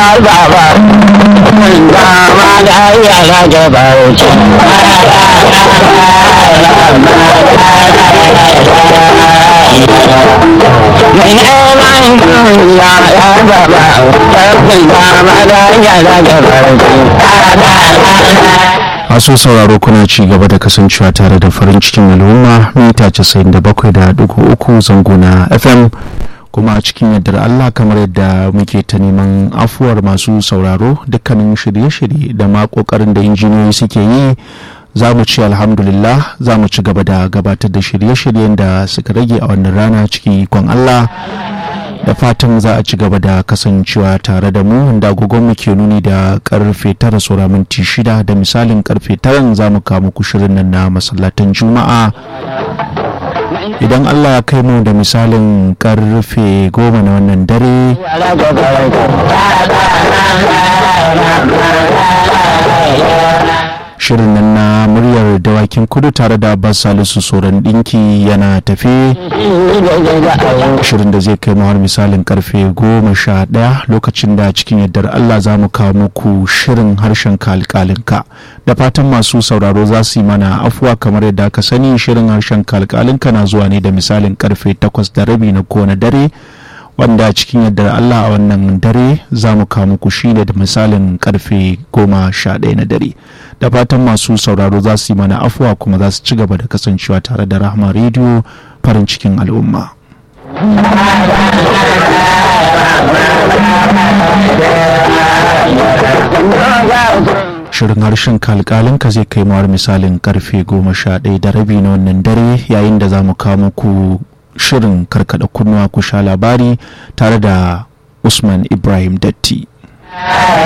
baba dama da yara da bauchi mai neman duniya ya baba karfin dama da yara da bauchi masu sauraro kuna ci gaba da kasancewa tare da farin cikin al'umma mita 97.3 zango na fm kuma a cikin yardar allah kamar yadda muke ta neman afuwar masu sauraro dukkanin shirye-shirye da ma kokarin da injiniyoyi suke yi za mu ci alhamdulillah za mu ci gaba da gabatar da shirye-shiryen da suka rage a wannan rana cikin ikon allah da fatan za a ci gaba da kasancewa tare da mu da agogon mu ke nuni da karfe tara saura minti shida da misalin karfe taran za mu kawo muku shirin nan na masallatan juma'a idan allah ya kai mu da misalin karfe goma na wannan dare shirin nan na muryar dawakin kudu tare da abbas salisu soran dinki yana tafe shirin da zai kai har misalin karfe goma sha daya lokacin da cikin yardar allah za mu kawo muku shirin harshen kalkalinka da fatan masu sauraro za su yi mana afuwa kamar yadda aka sani shirin harshen kalkalinka na zuwa ne da misalin karfe takwas da rabi na kowane dare wanda cikin yardar Allah a wannan dare za mu kawo muku shi da misalin karfe goma sha ɗaya na dare da fatan masu sauraro za su yi mana afuwa kuma za su ci gaba da kasancewa tare da rahama rediyo farin cikin al'umma shirin harshen kalkalinka zai kai mawar misalin karfe goma sha ɗaya da rabi na wannan dare yayin da za mu kawo muku shirin karkada kunnuwa ku sha labari tare da usman ibrahim datti